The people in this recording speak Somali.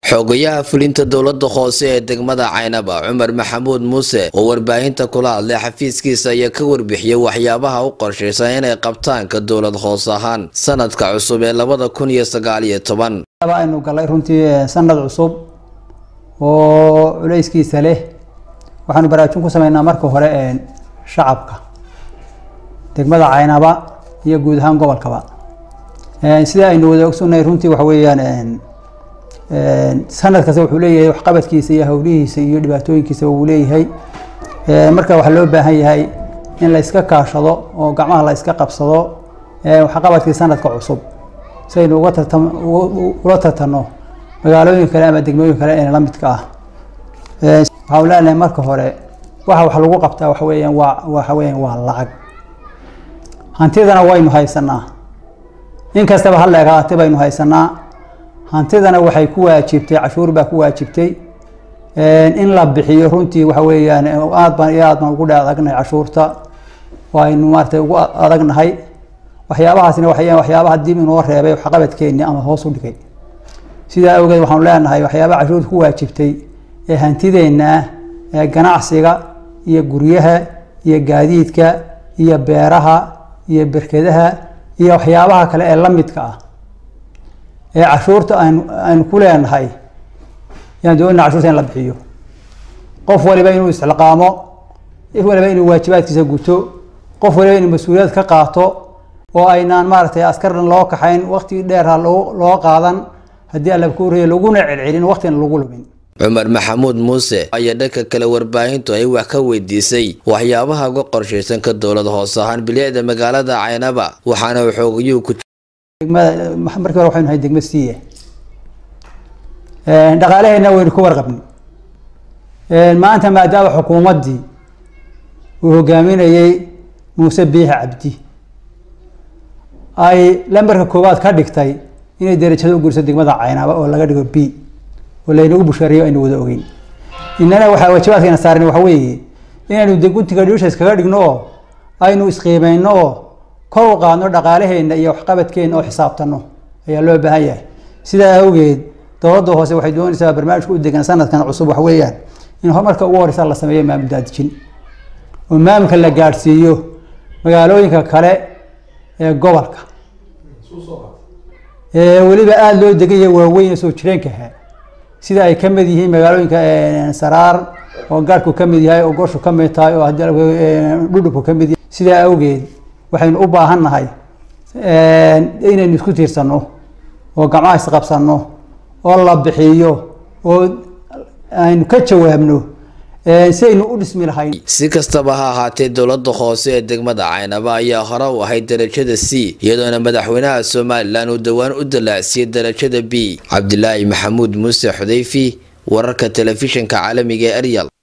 xogayaha fulinta dowlada hoose ee degmada caynaba cumar maxamuud muuse oo warbaahinta kula hadlay xafiiskiisa ayaa ka warbixiyey waxyaabaha u qorshaysan inay qabtaanka dowlad hoos ahaan sanadka cusub ee labada kun iyo sagaal iyo toban aynu galay runtii sanad cusub oo culeyskiisa leh waxaanu baraarujin ku sameynaa marka hore shacabka degmada caynaba iyo guud ahaan gobolkaba sida aynu wada ogsonahay runtii waxa weeyaan sanad kasta wuxuu leeyahay waxqabadkiisa iyo howlihiisa iyo dhibaatooyinkiisa uu leeyahay marka waxaa loo baahan yahay in la iska kaashado oo gacmaha la iska qabsado waxqabadkii sanadka cusub si aynu uga tartam ula tartano magaalooyin kale ama degmooyin kale ee la midka ah waxaan leenahay marka hore waxa wax lagu qabtaa waxa weeyaan waa waxa weeyaan waa lacag hantidana waynu haysanaa in kastaba ha leegaatay baynu haysanaa hantidana waxay ku waajibtay cashuur baa ku waajibtay in la bixiyo runtii waxa weeyaan aad baan iyo aad baan ugu dhe adagnahay cashuurta waynu maaratay ugu adagnahay waxyaabahaasina waxayaan waxyaabaha dib inoo reebay waxqabadkeeni ama hoos u dhigay sidaa awgeed waxaanu leenahay waxyaabaha cashuurta ku waajibtay ee hantideenna ee ganacsiga iyo guryaha iyo gaadiidka iyo beeraha iyo berkedaha iyo waxyaabaha kale ee la midka ah ee cashuurta aynu aynu ku leenahay yaan doonina cashuurta in la bixiyo qof waliba inuu isxilqaamo qof waliba inuu waajibaadkiisa guto qof waliba inuu mas-uuliyad ka qaato oo aynaan maaragtay askarna loo kaxayn waqti dheerha loo loo qaadan haddii alla ku horeeya laguna celcelin waqtina lagu lumin cumar maxamuud muuse ayaa dhanka kale warbaahintu ay wax ka weydiisay waxyaabaha uga qorshaysan ka dowlad hoos ahaan bilicda magaalada caynaba waxaana xoogayuu ku degmada markii hore waxaynu nahay degma siiye dhaqaalaheenna waynu ka warqabnay maanta maadaama xukuumaddii uu hogaaminayey muuse biixi cabdi ay lambarka koowaad ka dhigtay inay derajada u guriso degmada caynaba oo laga dhigo b oo laynagu bushaariyo aynu wada ogeyn inana waxaa waajibaadkeena saaran waxa weeye inaynu deguntiga dhiisha iskaga dhigno oo aynu isqiimeyno oo kor u qaadno dhaqaalaheenna iyo waxqabadkeenna oo xisaabtano ayaa loo baahan yahay sidaa awgeed dowladda hoose waxay doonaysaa barnaamijka u degan sanadkan cusub wax weeyaan in horumarka ugu horeysa la sameeyo maamul daadijin oo maamulka la gaadhsiiyo magaalooyinka kale ee gobolka ee weliba aada loo degaya waaweyn soo jireenkaha sida ay ka mid yihiin magaalooyinka saraar oo gaadhku ka mid yahay oo goshu ka mid tahay oo dhudhubku ka mid yahay sidaa awgeed waxaynu u baahan nahay inaynu isku tiirsanno oo gacmaha isqabsanno oo la bixiyo oo aynu ka jawaabno si aynu u dhismi lahayn si kastaba ha ahaatee dowlada hoose ee degmada caynaba ayaa hore u ahayd darajada c iyadoona madaxweynaha somalilan uu dhowaan u dalaacsiiyey darajada b cabdilaahi maxamuud muuse xudeyfi wararka telefishinka caalamiga ee eryal